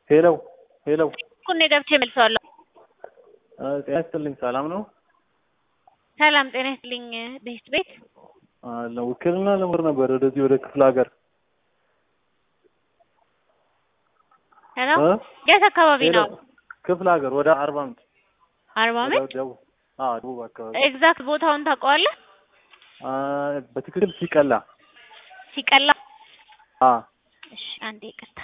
ሄሎ ሄሎ ኩኔ ገብቼ መልሰዋለሁ። ጤና ይስጥልኝ። ሰላም ነው? ሰላም ጤና ይስጥልኝ። ቤት ቤት አለ ውክልና ለምር ነበር ወደዚህ ወደ ክፍለ ሀገር ሄሎ እ? የት አካባቢ ሄሎ ነው? ክፍለ ሀገር ወደ አርባ ምንጭ አርባ ወደ ምንጭ። ደቡብ አዎ ደቡብ አካባቢ ኤግዛክት ቦታውን ታውቀዋለህ? አ፣ በትክክል ሲቀላ ሲቀላ። አ እሺ አንዴ ይቅርታ።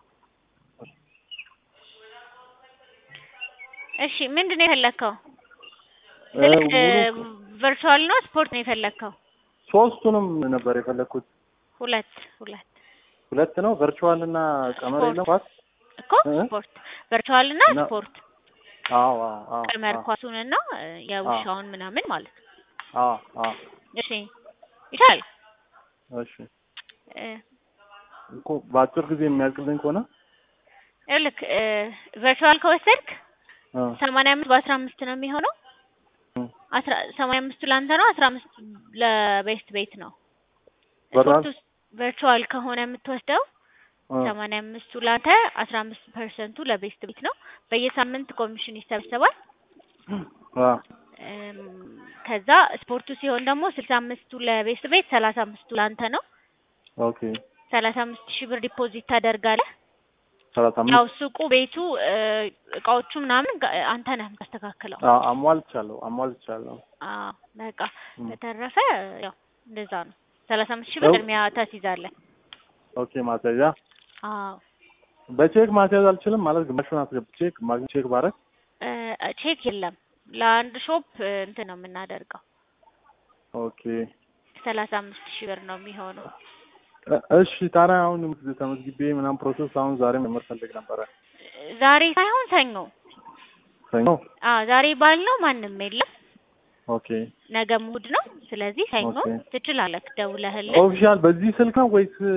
እሺ ምንድን ነው የፈለግከው? እ፣ ስልክ ሙሉ ቨርቹዋል ነው ስፖርት ነው የፈለግከው? ሶስቱንም ነበር የፈለግኩት። ሁለት ሁለት ሁለት ነው ቨርቹዋል እና ቀመር ስፖርት። የለም ኳስ እኮ እ? ስፖርት ቨርቹዋል እና እና- ስፖርት አዎ አዎ አዎ ቀመር አዎ ኳሱን እና እ፣ የውሻውን ምናምን ማለት ነው። አዎ አዎ እሺ ይቻላል። እሺ እ፣ እኮ በአጭር ጊዜ የሚያልቅልኝ ከሆነ ይኸውልህ እ፣ ቨርቹዋል ከወሰድክ እ፣ ሰማንያ አምስት በአስራ አምስት ነው የሚሆነው። እ፣ አስራ ሰማንያ አምስቱ ለአንተ ነው፣ አስራ አምስት ለቤስት ቤት ነው። በጣም ስፖርት ውስጥ ቨርቹዋል ከሆነ የምትወስደው እ፣ ሰማንያ አምስቱ ለአንተ አስራ አምስት ፐርሰንቱ ለቤስት ቤት ነው። በየሳምንት ኮሚሽን ይሰበሰባል። አ፣ እም፣ ከዛ ስፖርቱ ሲሆን ደግሞ ስልሳ አምስቱ ለቤስት ቤት ሰላሳ አምስቱ ለአንተ ነው። ኦኬ ሰላሳ አምስት ሺህ ብር ዲፖዚት ታደርጋለህ። ሰላሳ ያው አምስት ሱቁ፣ ቤቱ፣ እ፣ እቃዎቹ ምናምን ጋ- አንተ ነህ የምታስተካክለው። አ፣ አሟልቻለሁ አሟልቻለሁ። አዎ በቃ እም፣ በተረፈ ያው እንደዛ ነው። ሰላሳ አምስት ሺህ ብር ያው- ቅድሚያ ታስይዛለህ። ኦኬ ማስያዣ አዎ በቼክ ማስያዝ አልችልም ማለት ግማሹን አስገብቼ ግማሹን ቼክ ባረግ እ፣ ቼክ የለም ለአንድ ሾፕ እ፣ እንትን ነው የምናደርገው። ኦኬ ሰላሳ አምስት ሺህ ብር ነው የሚሆነው። እ- እሺ ታዲያ አሁን ተመዝግቤ ምናምን ፕሮሰስ አሁን ዛሬ መመር ፈልግ ነበረ ዛሬ ሳይሆን ሰኞ። ሰኞ አዎ ዛሬ ባልነው ማንም የለም። ኦኬ ነገ እሑድ ነው። ስለዚህ ሰኞ ኦኬ። ትችላለህ ደውለህልን። ኦፊሻል በዚህ ስልክ ነው ወይስ እ፣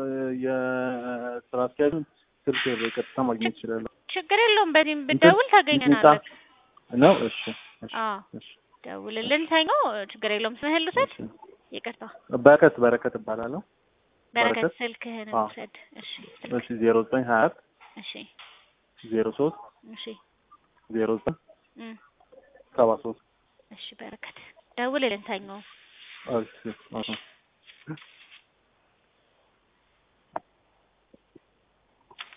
የስራ አስኪያጁን ስልክ በቀጥታ ማግኘት ይችላለሁ ችግር የለውም። በዚህም ብደውል ታገኘናለህ። ነው እሺ እሺ አዎ እሺ ደውልልን ሰኞ። ችግር የለውም። ስምህን ልውሰድ? እሺ ይቅርታ በረከት በረከት እባላለሁ በረከት በረከት? ስልክህን አዎ። ውሰድ። እሺ እሺ ዜሮ ዘጠኝ ሀያ አራት እሺ ዜሮ ሶስት እሺ ዜሮ ዘጠኝ እም፣ ሰባ ሶስት እሺ በረከት ደውልልን ሰኞ። እሺ እሺ